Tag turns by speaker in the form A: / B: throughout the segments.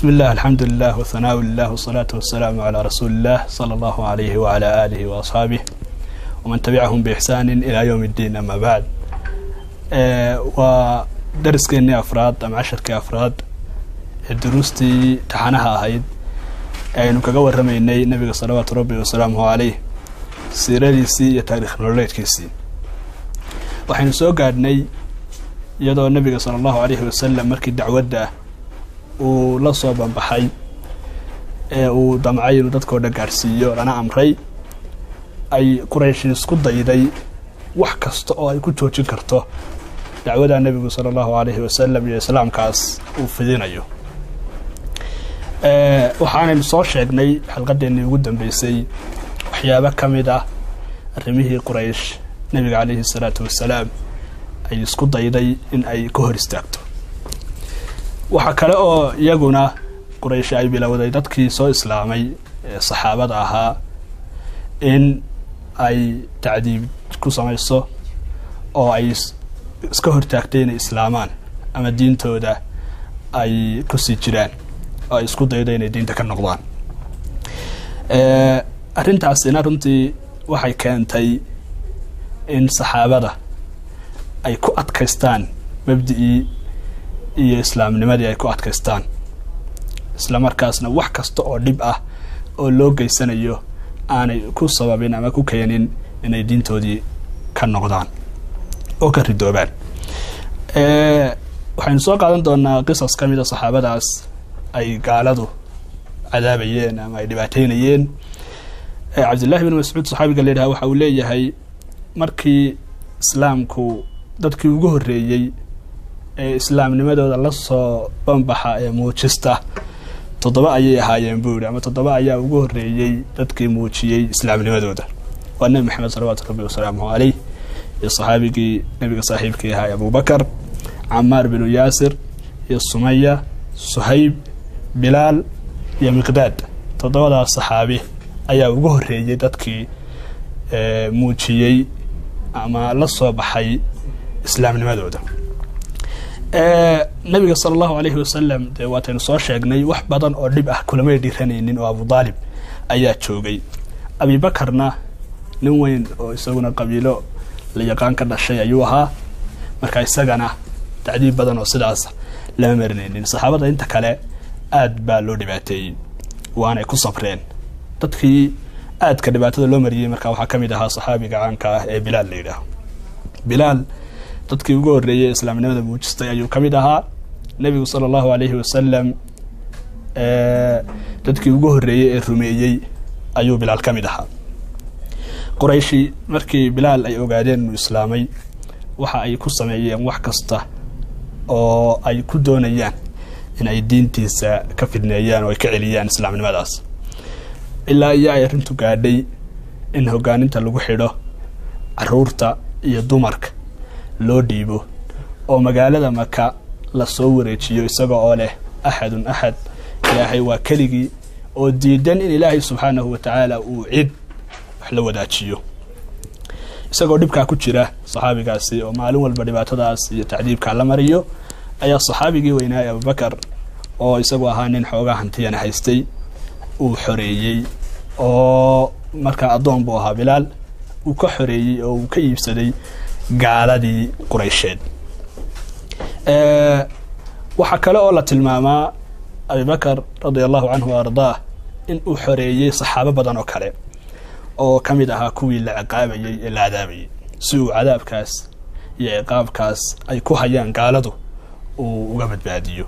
A: بسم الله الحمد لله والثناء لله والصلاة والسلام على رسول الله صلى الله عليه وعلى آله وأصحابه ومن تبعهم بإحسان إلى يوم الدين أما بعد ودرس كيني أفراد أم عشر كأفراد دروستي تحنها هايد aynu kaga warramaynay nabiga salawaatu rabbi wasalaamuhu caleyh siiradiisii iyo taarikh nololeedkiisii waxaynu soo gaadhnay iyadoo nabiga sala allahu aleyhi wasalam markii dacwadda uu la soo banbaxay ee uu damcay inuu dadkoo dhan gaadhsiiyo lana amray ay qurayshi isku dayday wax kasta oo ay ku joojin karto dacwada nebigu sala allahu aleyhi wasalam iyo islaamkaas uu fidinayo waxaanaynu soo sheegnay xalqadeennii ugu dambeysay waxyaabo ka mid ah arrimihii quraysh nebiga caleyhi salaatu wasalaam ay isku dayday in ay ka hor istaagto waxaa kale oo iyaguna quraysh ay bilowday dadkii soo islaamay ee saxaabada ahaa in ay tacdiib ku samayso oo ay iska hortaagtay inay islaamaan ama diintooda ay kusii jiraan oo ay isku daydo inay diinta ka noqdaan arrintaasina runtii waxay keentay in saxaabada ay ku adkaystaan mabdi'ii iyo islaamnimadii ay ku adkaystaan isla markaasna wax kasta oo dhib ah oo loo geysanayo aanay ku sababin ama ku keenin inay diintoodii ka noqdaan oo ka ridoobaan waxaynu soo qaadan doonaa qisas ka mida saxaabadaas ay gaaladu cadaabayeen ama ay dhibaateynayeen cabdillahi bin mascuud saxaabiga la yidhaha waxa uu leeyahay markii islaamku dadkii ugu horreeyey ee islaamnimadooda la soo banbaxa ee muujista toddoba ayay ahaayeen buu yihi ama toddoba ayaa ugu horreeyey dadkii muujiyey islaamnimadooda waa nebi maxamed salawaatu rabbi wasalaamuhu caleyh iyo saxaabigii nebiga saaxiibkii ahaa abubakar camaar binu yaasir iyo sumaya suhayb bilaal iyo miqdaad toddobadaas saxaabi ayaa ugu horreeyey dadkii muujiyey ama la soo baxay islaamnimadooda nabiga sala allahu aleyhi wasalam dee waataynu soo sheegnay wax badan oo dhib ah kulamay dhiranaynin oo abu daalib ayaa joogay abibakarna nin weyn oo isaguna qabiilo la yaqaan ka dhashay ayuu ahaa marka isagana tacdiib badan oo sidaas lama marinaynin saxaabada inta kale aad baa loo dhibaateeyey waanay ku sabreen dadkii aadka dhibaatada loo mariyey marka waxaa ka mid ahaa saxaabiga caanka ah ee bilaal la yidhaaho bilaal dadkii ugu horreeyey islaamnimada muujistay ayuu ka mid ahaa nebigu sala allahu aleyhi wasalam dadkii ugu horreeyey ee rumeeyey ayuu bilaal ka mid ahaa qurayshi markii bilaal ay ogaadeen inuu islaamay waxa ay ku sameeyeen wax kasta oo ay ku doonayaan in ay diintiisa ka fidneeyaan oo ay ka celiyaan islaamnimadaas ilaa iyo ay arrintu gaadhay in hogaaninta lagu xidho caruurta iyo dumarka loo dhiibo oo magaalada maka lasoo wareejiyo isaga oo leh axadun axad ilaahay waa keligii oo diidan in ilaahay subxaanahu wa tacaala uu cid wax la wadaajiyo isagoo dhibkaa ku jira saxaabigaasi oo maalin walba dhibaatadaas iyo tacdiibkaa la mariyo ayaa saxaabigii weynaaye abubakar oo isagu ahaa nin xoogaa hantiyana haystay uu xoreeyey oo markaa addoon buu ahaa bilaal uu ka xoreeyey oo uu ka iibsaday gaaladii quraysheed waxaa kale oo la tilmaamaa abibakar radia allahu canhu wa ardaah in uu xoreeyey saxaabo badan oo kale oo ka mid ahaa kuwii la ciqaabayey ee la cadaabayey si uu cadaabkaas iyo ciqaabkaas ay ku hayaan gaaladu uu uga badbaadiyo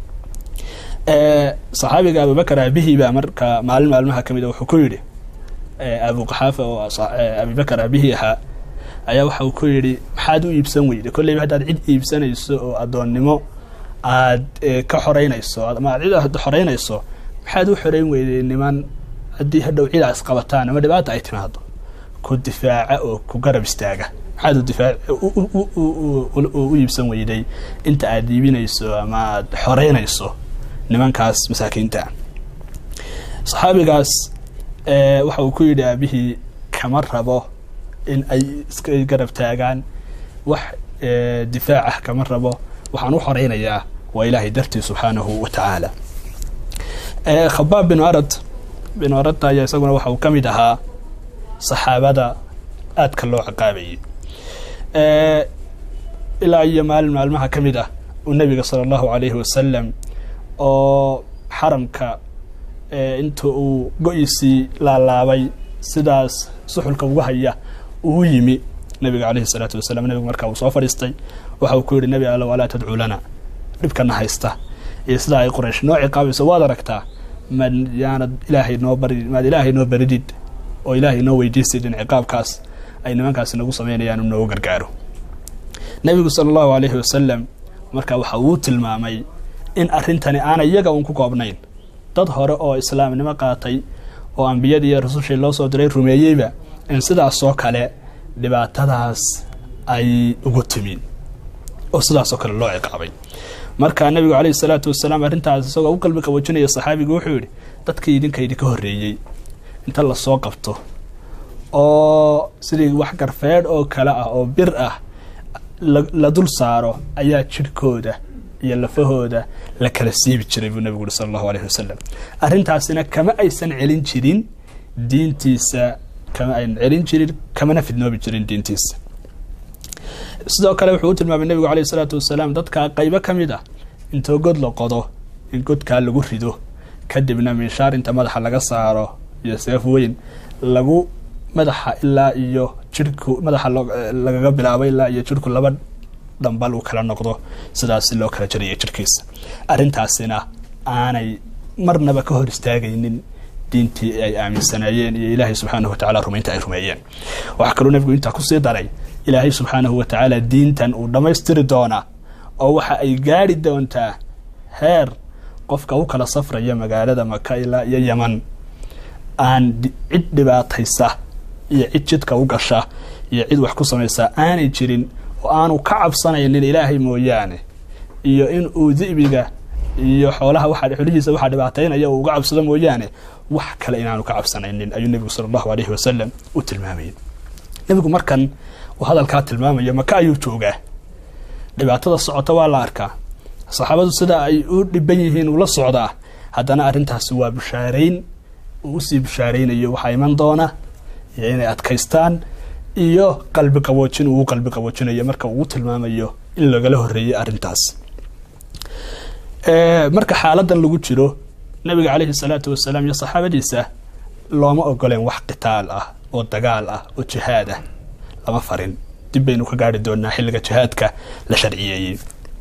A: saxaabiga abubakar aabihii baa marka maalin maalmaha ka mida wuxuu ku yidhi abu qaxaafa oo abibakar aabihii ahaa ayaa waxa uu ku yidhi maxaad u iibsan weyday kolleyba haddaad cid iibsanayso oo addoonnimo aad ka xoreynayso ama aad cid xoreynayso maxaad u xoreyn weyday niman haddii hadhow cid aas qabataan ama dhibaata ay timaado ku difaaca oo ku garab istaaga maxaad udifaac u iibsan weyday inta aad iibinayso ama aad xoreynayso nimankaas masaakiinta saxaabigaas waxa uu ku yidhi aabihii kama rabo in ay iska garab taagaan wax difaac ah kama rabo waxaan u xoreynayaa waa ilaahay dartii subxaanahu wa tacaala khabaab binu arad binu aradta ayaa isaguna waxa uu ka mid ahaa saxaabada aadka loo ciqaabayay ilaa iyo maalin maalmaha ka mid ah uu nebiga sala allahu calayhi wasalam oo xaramka inta uu go-iisii laalaabay sidaas suxulka uga haya uu yimi nabiga caleyhi salaatu wasalam nebigu markaa uu soo fadhiistay waxa uu ku yihi nebi allow alaa tadcuu lana dhibkana haysta iyo sidaa ay qoraysh noo ciqaabayso waad aragtaa mad yaanad ilaahay noo bari maad ilaahay noo baridid oo ilaahay noo weydiisid in ciqaabkaas ay nimankaasi nagu sameynayaan u noogu gargaaro nebigu sala allahu alayhi wasalam marka waxa uu tilmaamay in arrintani aanay iyaga uun ku koobnayn dad hore oo islaamnimo qaatay oo ambiyadii iyo rasushii loo soo diray rumeeyeyba in sidaasoo kale dhibaatadaas ay ugu timin oo sidaasoo kale loo ciqaabay marka nabigu caleyhi salaatu wasalaam arrintaas isagoo u qalbi qaboojinaya saxaabigu wuxuu yihi dadkii idinka idinka horreeyey inta lasoo qabto oo sidii wax garfeedh oo kale ah oo bir ah la dul saaro ayaa jirhkooda iyo lafahooda la kala siibi jiray buu nabigu uri sala allahu alayhi wasalam arrintaasina kama aysan celin jirin diintiisa kama aynan celin jirin kamana fidnoobi jirin diintiisa sidoo kale wuxuu u tilmaamay nebigu caleyhi salaatu wasalaam dadka qaybo ka mid ah intoo god la qodo in godkaa lagu rido kadibna minshaar inta madaxa laga saaro iyo seef weyn lagu madaxa ilaa iyo jirhku madaxa lagaga bilaabo ilaa iyo jirhku laba dhambal uu kala noqdo sidaas loo kala jaraya jirhkiisa arrintaasina aanay marnaba ka hor istaagaynin diintii ay aaminsanaayeen iyo ilaahay subxaanahu watacala rumaynta ay rumeeyeen waxaa kaloo nebigu intaa kusii daray ilaahay subxaanahu watacaala diintan uu dhammaystiri doonaa oo waxa ay gaari doontaa heer qofka u kala safraya magaalada maka ilaa iyo yeman aan cid dhibaataysa iyo cid jidka u gasha iyo cid wax ku samaysa aanay jirin oo aanu ka cabsanaynin ilaahay mooyaane iyo in uu di'biga iyo xoolaha waa xolihiisa waxaa dhibaataynaya uu uga cabsado mooyaane wax kale inaanu ka cabsanaynin ayuu nebigu sala allahu alayhi wasalam u tilmaamayay nebigu markan uu hadalkaa tilmaamaya maka ayuu joogaa dhibaatada socota waa la arkaa saxaabadu sida ay u dhiban yihiin ula socdaa haddana arrintaasi waa bushaarayn uu usii bushaaraynayo waxaa iman doona iyo inay adkaystaan iyo qalbi qaboojin uu qalbi qaboojinayo marka uu tilmaamayo in lagala horreeyey arrintaas marka xaaladan lagu jiro nabiga caleyhi salaatu wasalaam iyo saxaabadiisa looma ogoleen wax qitaal ah oo dagaal ah oo jihaad ah lama farin dib baynu ka gaari doonaa xilliga jihaadka la sharciyeeyey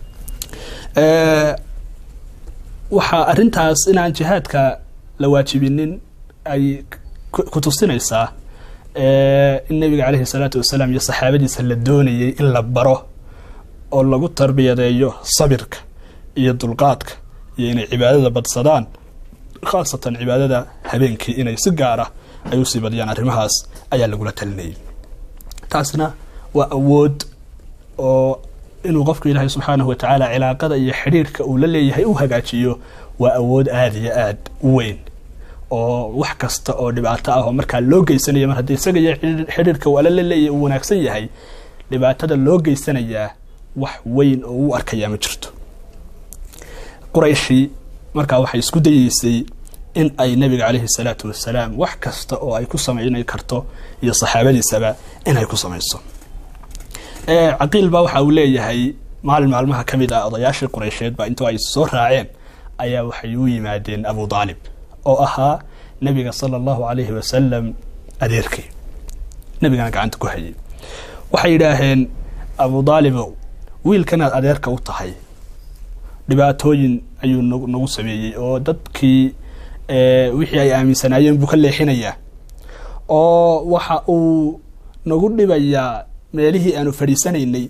A: waxaa arrintaas inaan jihaadka la waajibinin ay ku tusinaysaa in nabiga caleyhi salaatu wasalaam iyo saxaabadiisa la doonayay in la baro oo lagu tarbiyadeeyo sabirka iyo dulqaadka iyo inay cibaadada badsadaan khaasatan cibaadada habeenkii inay si gaara ay usii badiyaan arrimahaas ayaa lagula talinayay taasna waa awood oo inuu qofku ilaahay subxaanahu watacaala cilaaqada iyo xidhiirhka uu la leeyahay u hagaajiyo waa awood aada iyo aad u weyn oo wax kasta oo dhibaato ah oo markaa loo geysanaya mar haddii isaga iyo xidhiirka uu ala la leeyahay uu wanaagsan yahay dhibaatada loo geysanayaa wax weyn oo u arkayaa ma jirto qurayshi markaa waxay isku dayeysay in ay nabiga caleyhi salaatu wasalaam wax kasta oo ay ku samayn karto iyo saxaabadiisaba inay ku samayso caqiil baa waxa uu leeyahay maalin maalmaha ka mid ah odayaashii qureysheed baa intoo ay soo raaceen ayaa waxay u yimaadeen abu daalib oo ahaa nabiga sala allahu alayhi wasalam adeerkii nabigana gacanta ku hayay waxay yidhaaheen abu daalibow wiilkanaad adeerka u tahay dhibaatooyin ayuu nagu sameeyey oo dadkii wixii ay aaminsanaayeen buu ka leexinayaa oo waxa uu nagu dhibayaa meelihii aanu fadhiisanaynay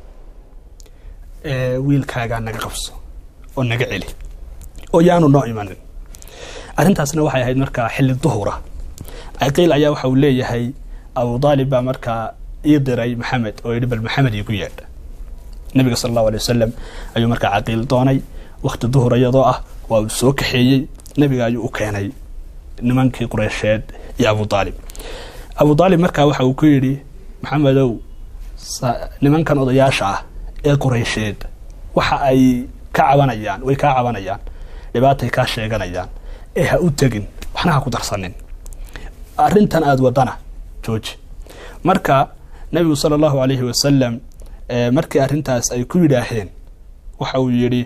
A: wiilkaagaa naga qabso oo naga celi oo yaanu noo imanin arrintaasna waxay ahayd markaa xilli duhura caqiil ayaa waxa uu leeyahay abu daalib baa markaa ii diray maxamed oo yidhi bal maxamed iigu yeedha nabiga sala allahu alay wasalam ayuu markaa caqiil doonay wakti duhur iyadoo ah waa uu soo kaxeeyey nabiga ayuu u keenay nimankii qureysheed iyo abu daalib abu daalib markaa waxa uu ku yidhi maxamedow nimankan odayaasha ah ee qureysheed waxa ay ka cabanayaan way kaa cabanayaan dhibaatay kaa sheeganayaan ee ha u tegin waxna ha ku darsanin arrintan aada wadana jooji marka nabigu sala allahu alayhi wasalam markii arrintaas ay ku yidhaaheen waxa uu yidhi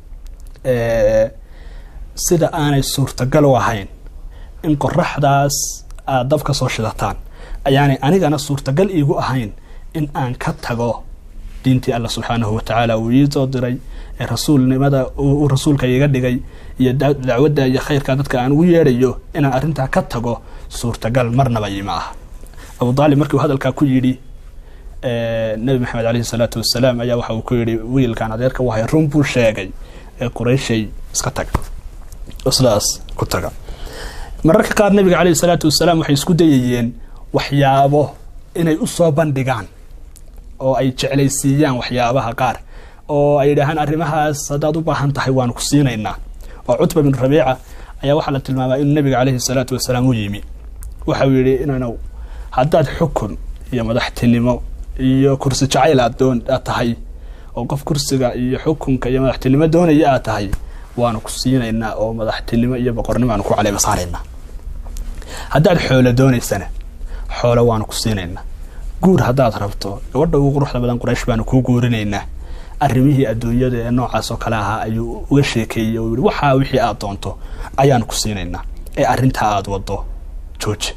A: sida aanay suurtagal u ahayn in qoraxdaas aada dab ka soo shidataan ayaanay anigana suurtagal iigu ahayn in aan ka tago diintii alla subxaanahu watacaala uu ii soo diray ee rasuulnimada uu rasuulka iga dhigay iyo dacwadda iyo khayrka dadka aan ugu yeedhayo inaan arrintaa ka tago suurtagal marnaba iima ah abu aalib markii uu hadalkaa ku yidhi nabi maxamed caleyhi salaatu wasalaam ayaa waxa uu ku yidhi wiilkan adeerka wahay run buu sheegay ee qurayshay iska taga sidaas ku taga mararka qaar nabiga caleyhi salaatu wasalaam waxay isku dayayeen waxyaabo inay u soo bandhigaan oo ay jeclaysiiyaan waxyaabaha qaar oo ay yidhaahaan arrimahaas haddaad u baahan tahay waanu ku siinaynaa oo cutba binu rabiica ayaa waxaa la tilmaamaa inuu nabiga caleyhi salaatu wasalaam u yimi waxau yidhi inanu haddaad xukun iyo madaxtinimo iyo kursi jacayl aad doon aad tahay oo qof kursiga iyo xukunka iyo madaxtinimo doonaya aad tahay waanu ku siinaynaa oo madaxtinimo iyo boqornimo aanu ku caleema saaraynaa haddaad xoolo doonaysana xoolo waanu ku siinaynaa guur haddaad rabto gabadha ugu quruxda badan quraysh baanu kuu guurinaynaa arrimihii adduunyada ee noocaas oo kale ahaa ayuu uga sheekeeyey oo yihi waxaa wixii aad doonto ayaanu ku siinaynaa ee arrintaa aada wado jooji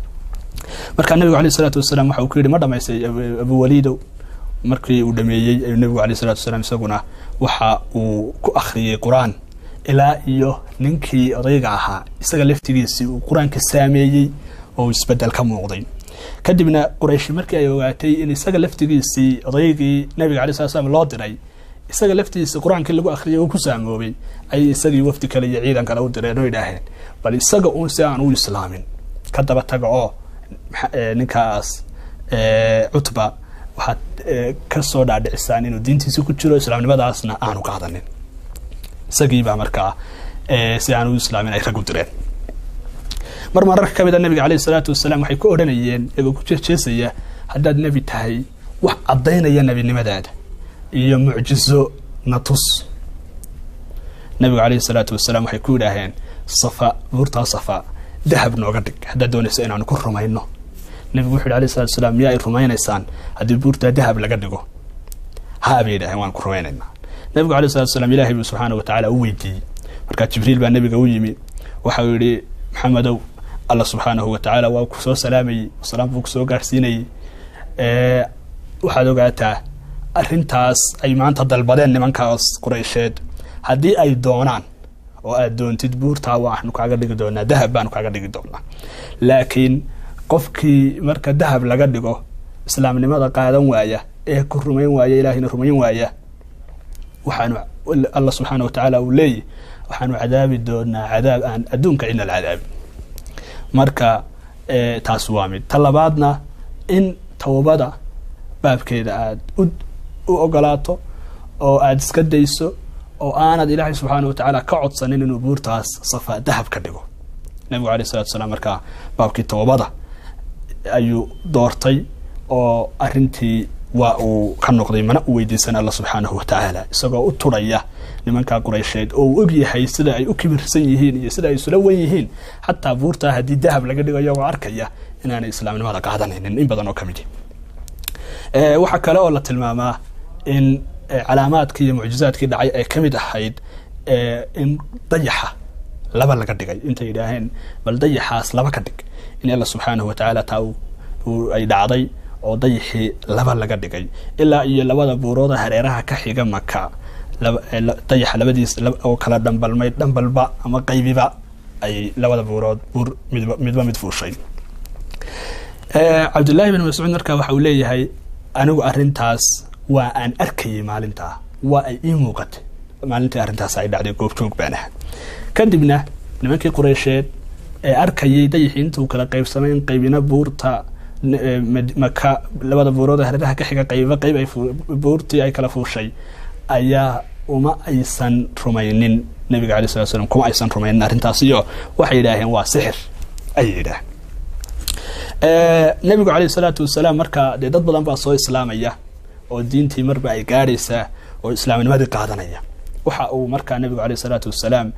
A: markaa nabigu aleyh isalaatu wasalaam waxa uu ku yidhi ma dhamaystay abuwaliidow markii uu dhameeyey ayuu nabigu aleyh isalatu wasalaam isaguna waxa uu ku akhriyey qur-aan ilaa iyo ninkii odayga ahaa isaga laftigiisii uu qur-aanka saameeyey oo isbedel ka muuqday kadibna qurayshi markii ay ogaatay in isaga laftigiisii odaygii nabiga alay slat slam loo diray isaga laftigiisii qur-aankii lagu akhriyay uu ku saamoobay ayay isagii wafdi kale iyo ciidan kale u direen oo idhaaheen bal isaga uun si aan u islaamin ka daba taga oo ninkaas cutba waxaad ka soo dhaadhicisaan inuu diintiisi ku jiro islaamnimadaasna aanu qaadanin isagiibaa markaa si aan u islaamin ay rag u direen mar mararka ka mid a nabiga caleyhi salaatu wasalaam waxay ku odhanayeen iyagoo ku jeejeesaya haddaad nebi tahay wax caddaynaya nebinimadaada iyo mucjizo na tus nabigu caleyhi salaatu wasalaam waxay ku yidhaaheen safa buurtaa safa dahab nooga dhig haddaad doonayso inaanu ku rumayno nabigu wuxu yhi alayh salatu wasalaam miyaa ay rumaynaysaan haddii buurtaa dahab laga dhigo haa bay yidhaheen waan ku rumaynaynaa nabigu alay salatu wasalaam ilahay buu subxaana wa tacaala u weydiiyey markaa jibriil baa nabiga u yimi waxau yihi maxamedow alla subxaanahu watacaala waa ku soo salaamayey salaam buu kusoo gaarhsiinayey waxaad ogaataa arrintaas ay maanta dalbadeen nimankaas quraysheed haddii ay doonaan oo aad doontid buurtaa waxnu kaaga dhigi doonaa dahab baanu kaaga dhigi doonaa laakiin qofkii marka dahab laga dhigo islaamnimada qaadan waaya ee ku rumayn waaya ilaahayna rumayn waaya waxaanu alla subxaana wa tacaala uu leeyahy waxaanu cadaabi doonaa cadaab aan adduunka cidna la cadaabin marka taas waa mid ta labaadna in towbada baabkeeda aada u ogolaato oo aada iska dayso oo aanad ilaahay subxaana wa tacaala ka codsanin inuu buurtaas safa dahab ka dhigo nabigu aleyh salatu salaam markaa baabkii towbada ayuu doortay oo arintii waa uu ka noqday mana u weydiisan alla subxaanahu wa tacaala isagoo u turaya nimankaa quraysheed oo uu og yahay sida ay u kibirsan yihiin iyo sida ay isula wen yihiin xataa buurtaa haddii dahab laga dhigo iyagoo arkaya inaanay islaamnimada qaadanaynin in badan oo ka midi waxaa kale oo la tilmaamaa in calaamaadkii iyo mucjizaadkii dhacay ay ka mid ahayd in dayaxa laba laga dhigay intay yidhaaheen bal dayaxaas laba ka dhig in alla subxaanahu wa tacaala taa ay dhacday oo dayaxii laba laga dhigay ilaa iyo labada buurooda hareeraha ka xiga maka dayaxa labadiis oo kala dhambalmay dhambalba ama qaybiba ay labada buurood buur midba midba mid fuushay cabdullaahi bin mascuud markaa waxa uu leeyahay anigu arrintaas waa aan arkayay maalintaa waa ay ii muuqatay maalintii arrintaas ay dhacday goobjoog baan aha kadibna nimankii qureysheed ee arkayay dayaxii intuu kala qaybsamay in qaybina buurta maka labada buurood hareeraha ka xiga qayba qayb ay buurtii ay kala fuushay ayaa uma aysan rumaynin nabiga alay slat slam kuma aysan rumaynin arrintaas iyo waxay yidhaaheen waa sixir ayay yidhaaheen nabigu caleyh salaatu wasalaam markaa dee dad badan baa soo islaamaya oo diintii marba ay gaadhaysaa oo islaamnimadii qaadanaya waxa uu markaa nabigu aleyh salaatu wasalaam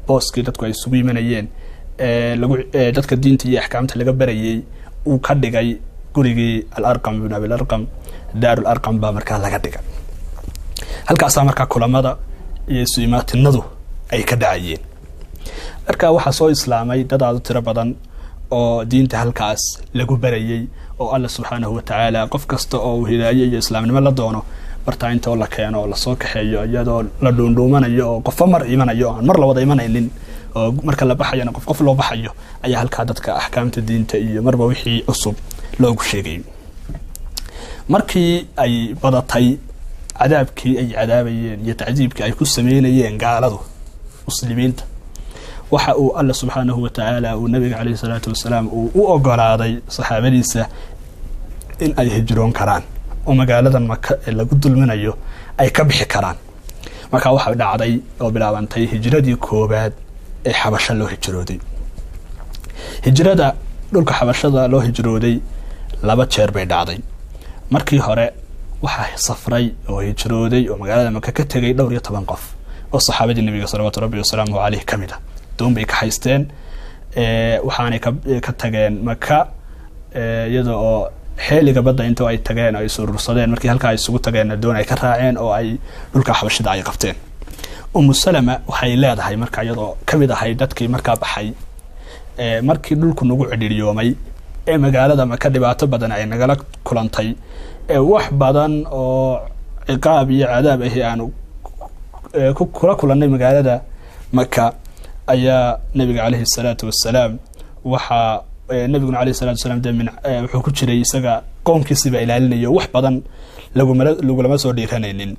A: booskii dadku ay isugu yimanayeen lagu dadka diinta iyo axkaamta laga barayey uu ka dhigay gurigii alarqam ibn abilarqam daaru larqam baa markaa laga dhigay halkaasaa markaa kulamada iyo isu imaatinadu ay ka dhacayeen marka waxaa soo islaamay dad aad u tiro badan oo diinta halkaas lagu barayey oo alla subxaanahu watacaala qof kasta oo uu hidaaye iyo islaamnimo la doono bartaa intoo la keeno oo lasoo kaxeeyo iyadoo la dhuundhuumanayo oo qofba mar imanayo aan mar la wada imanaynin oo marka la baxayana qof qof loo baxayo ayaa halkaa dadka axkaamta diinta iyo marba wixii cusub loogu sheegay markii ay badatay cadaabkii ay cadaabayeen iyo tacdiibkii ay ku sameynayeen gaaladu muslimiinta waxa uu alla subxaanahu watacaala uu nabiga caleyhi salaatu wasalaam uu u ogolaaday saxaabadiisa in ay hijroon karaan oo magaaladan maka ee lagu dulminayo ay ka bixi karaan markaa waxaa dhacday oo bilaabantay hijradii koobaad ee xabasho loo hijrooday hijrada dhulka xabashada loo hijrooday laba jeer bay dhacday markii hore waxaa safray oo hijrooday oo magaalada maka ka tegay dhowr iyo toban qof oo saxaabadii nabiga salawaatu rabbi wasalaamuhu caleyh ka mid a doon bay ka haysteen waxaanay ka tageen maka iyada oo xeeliga badda intoo ay tageen ay surursadeen markii halkaa ay isugu tageenna doon ay ka raaceen oo ay dhulka xabashida ay qabteen umu salama waxay leedahay marka iyadoo kamid ahay dadkii markaa baxay markii dhulku nagu cidhiiryoomay ee magaalada maka dhibaato badan ay nagala kulantay ee wax badan oo ciqaab iyo cadaab ahi aanu kula kulannay magaalada maka ayaa nabiga caleyhi salaatu wasalaam waxaa nabiguna aleyh salatu wasalaam de min wuxuu ku jiray isaga qoomkiisiba ilaalinayo wax badan laguma lagulama soo dhiiranaynin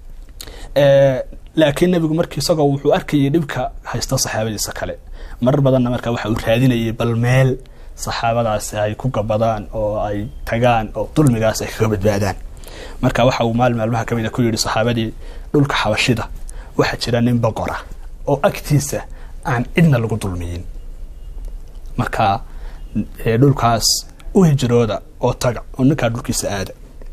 A: laakiin nabigu markii isagoo wuxuu arkayay dhibka haysta saxaabadiisa kale marar badanna marka waxa uu raadinayay bal meel saxaabadaasi ay ku gabadaan oo ay tagaan oo dulmigaas ay kaga badbaadaan marka waxa uu maal maalmaha kamid a ku yihi saxaabadii dhulka xabashida waxaa jira nin boqora oo agtiisa aan cidna lagu dulmiyin marka dhulkaas u hijrooda oo taga oo ninkaa dhulkiisa aada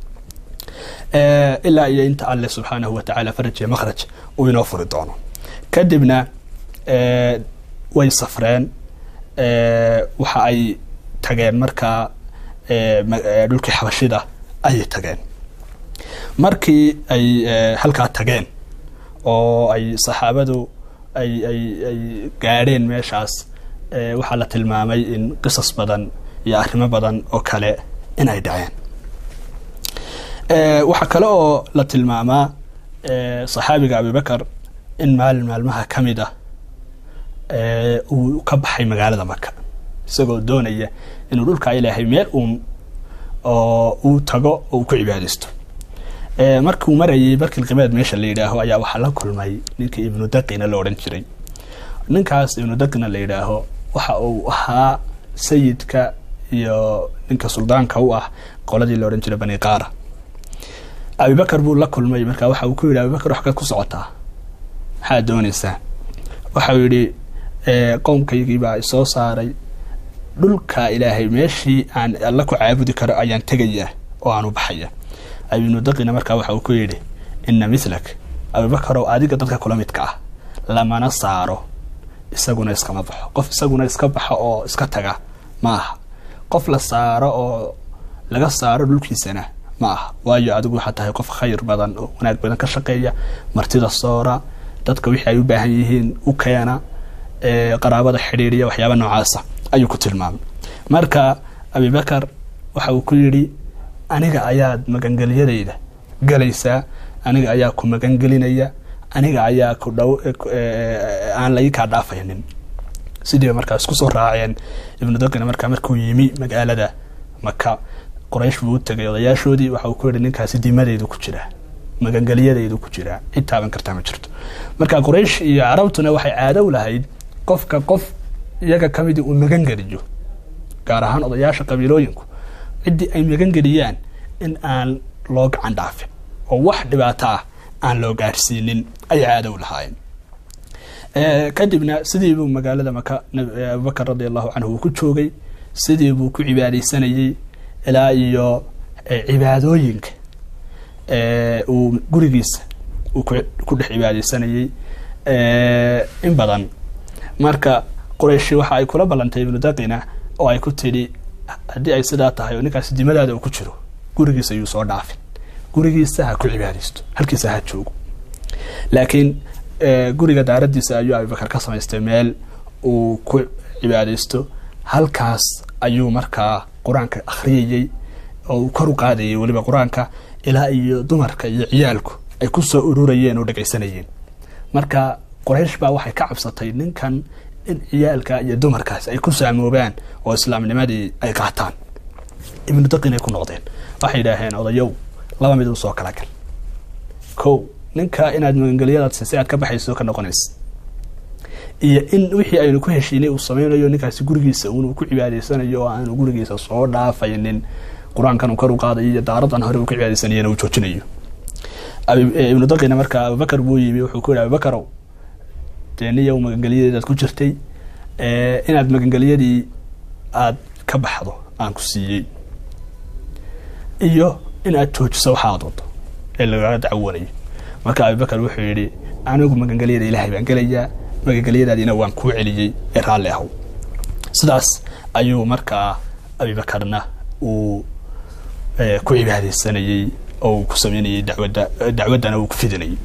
A: ilaa iyo inta alle subxaanahu watacaala faraj iyo makhraj uu inoo furi doono kadibna way safreen waxa ay tageen markaa dhulkii xabashida ayay tageen markii ay halkaa tageen oo ay saxaabadu ay ay ay gaadheen meeshaas waxaa la tilmaamay in qisas badan iyo arrimo badan oo kale in ay dhaceen waxaa kale oo la tilmaamaa saxaabiga abibakar in maalin maalmaha ka mid ah uu ka baxay magaalada maka isagoo doonaya inuu dhulkaa ilaahay meel uun oo uu tago oo uu ku cibaadaysto markuu marayay barkilqibeed meesha la yidhaaho ayaa waxaa la kulmay ninkii ibnu daqina la odhan jiray ninkaas ibnu daqina la yidhaaho waxa uu ahaa sayidka iyo ninka suldaanka u ah qoladii la odhan jiray bani qaara abibakar buu la kulmay marka waxa uu ku yidhi abibakar wax kaad ku socotaa maxaad doonaysaa waxau yidhi qowmkaygii baa isoo saaray dhulka ilaahay meeshii aan alla ku caabudi karo ayaan tegayaa oo aan u baxaya ibnu daqina markaa waxa uu ku yidhi ina milak abibakarow adiga dadka kula midka ah lamana saaro isaguna iskama baxo qof isaguna iska baxo oo iska taga ma aha qof la saaro oo laga saaro dhulkiisana ma aha waayo adigu waxaa tahay qof khayr badan oo wanaag badan ka shaqeeya martida soora dadka wixii ay u baahan yihiin u keena qaraabada xidhiiriya waxyaaba noocaasa ayuu ku tilmaamay marka abibakar waxa uu ku yidhi aniga ayaad magangelyadayda galaysaa aniga ayaa ku magangelinaya aniga ayaa ku dhow aan lai kaa dhaafaynin sidiiba markaa isku soo raaceen ibnu daqina markaa markuu yimi magaalada maka qoraysh buu u tegay odayaashoodii waxa uu ku yihi ninkaasi dimadaydu ku jiraa magangelyadaydu ku jiraa cid taaban kartaa ma jirto marka qoraysh iyo carabtuna waxay caado u lahayd qofka qof iyaga kamidii uu magangeliyo gaar ahaan odayaasha qabiilooyinku ciddii ay magangeliyaan in aan loo gacan dhaafin oo wax dhibaato ah aan loo gaarsiinin ayay caado u lahaayeen kadibna sidii buu magaalada maka abubakar radi allahu canhu uu ku joogay sidii buu ku cibaadaysanayey ilaa iyo cibaadooyinka uu gurigiisa uu ku dhex cibaadaysanayey in badan marka qurayshi waxa ay kula ballantay ibnu daqina oo ay ku tidhi haddii ay sidaa tahay oo ninkaasi dimadaada uu ku jiro gurigiisa ayuu soo dhaafin gurigiisa ha ku cibaadaysto halkiisa ha joogo laakiin guriga daaradiisa ayuu abubakar ka samaystay meel uu ku cibaadaysto halkaas ayuu markaa qur-aanka akhriyayey oo uu kor u qaadayay weliba qur-aanka ilaa iyo dumarka iyo ciyaalku ay ku soo ururayeen oo dhegaysanayeen marka qoraysh baa waxay ka cabsatay ninkan in ciyaalka iyo dumarkaas ay ku saamoobaan oo islaamnimadii ay qaataan ibnu daqinay ku noqdeen waxay yidhaaheen odayow laba mid u soo kala gal ko ninka inaad magangelyadaad si aad ka baxayso ka noqonaysa iyo in wixii aynu ku heshiinay uu sameynayo ninkaasi gurigiisa uun ku cibaadaysanayo oo aanu gurigiisa soo dhaafaynin qur-aankan uu kor u qaadayo iyo daaradan hore uu ka cibaadaysanayana uu joojinayo ibnu daqina marka abubakar buu yimi wuxuu ku yihi abubakarow dee niyow magangelyadeedaad ku jirtay inaad magangelyadii aada ka baxdo aan ku siiyey iyo in aad joojiso waxa aad wado ee lagaga dacwanayo marka abubakar wuxuu yidhi anigu magangelyada ilaahay baan gelayaa magangelyadaadiina waan kuu celiyey ee raalli ahow sidaas ayuu markaa abubakarna uu ku cibaadaysanayey oo uu ku sameynayey dawada dacwaddana uu ku fidinayay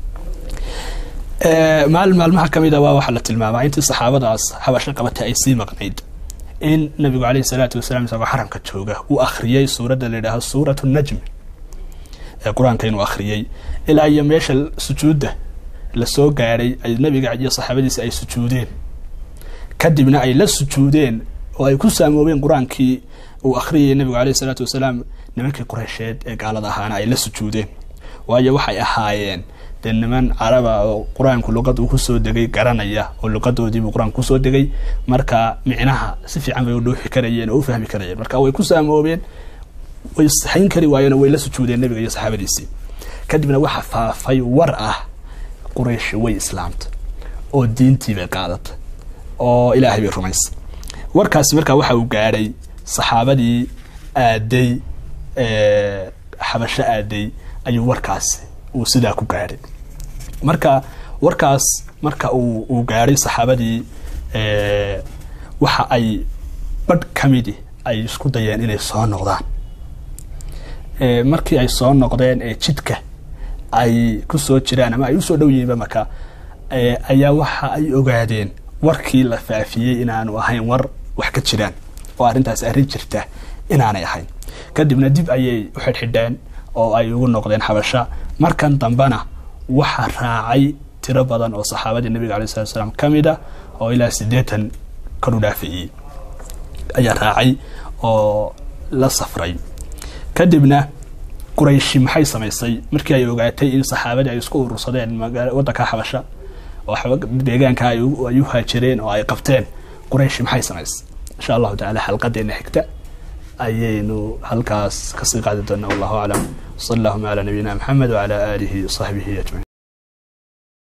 A: maalin maalmaha ka mid a waa waxaa la tilmaamaa intii saxaabadaas habasho qabatay ay sii maqnayd in nabigu caleyhi salaatu wasalaam isagoo xaramka jooga uu akhriyey suuradda la yidhaaho suuratu najm ee qur-aanka inuu akhriyey ilaa iyo meesha sujuudda lasoo gaadhay ay nabiga iyo saxaabadiisa ay sujuudeen kadibna ay la sujuudeen oo ay ku saamoobeen qur-aankii uu akhriyayay nabigu caleyhi salaatu wasalaam nimankii qureysheed ee gaalada ahaana ay la sujuudeen waayo waxay ahaayeen dee niman caraba oo qur-aanku luqad uu kusoo degay garanaya oo luqadoodiibuu qur-aanku kusoo degay marka micnaha si fiican bay u dhuuxi karayeen oo u fahmi karayeen marka way ku saamoobeen way saxayn kari waayeen oo way la sujuudeen nabiga iyo saxaabadiisii kadibna waxa faafay war ah qurayshi way islaamta oo diintii bay qaadatay oo ilaahay bay rumaysa warkaasi markaa waxa uu gaadhay saxaabadii aaday xabasho aaday ayuu warkaasi uu sidaa ku gaadhay marka warkaas marka uu uu gaadhay saxaabadii waxa ay badh ka midi ay isku dayeen inay soo noqdaan markii ay soo noqdeen ee jidka ay ku soo jiraan ama ay usoo dhow yihiinba marka ayaa waxa ay ogaadeen warkii la faafiyey inaanu ahayn war wax ka jiraan oo arrintaas arrin jirta inaanay ahayn kadibna dib ayay u xidhxidheen oo ay ugu noqdeen xabasha markan dambena waxa raacay tiro badan oo saxaabadii nabiga alay slat slaam ka mid a oo ilaa siddeetan kor u dhaafayey ayaa raacay oo la safray kadibna qurayshi maxay samaysay markii ay ogaatay in saxaabadii ay isku urursadeen waddanka xabasha oo deegaanka ay u haajireen oo ay qabteen qurayshi maxay samaysay insha allahu tacala xalqadeena xigta ayaynu halkaas kasii qaadi doonaa wallahu aclam sal allahuma calaa nabiyina maxamed wacala aalihi wasaxbihi ajmaciin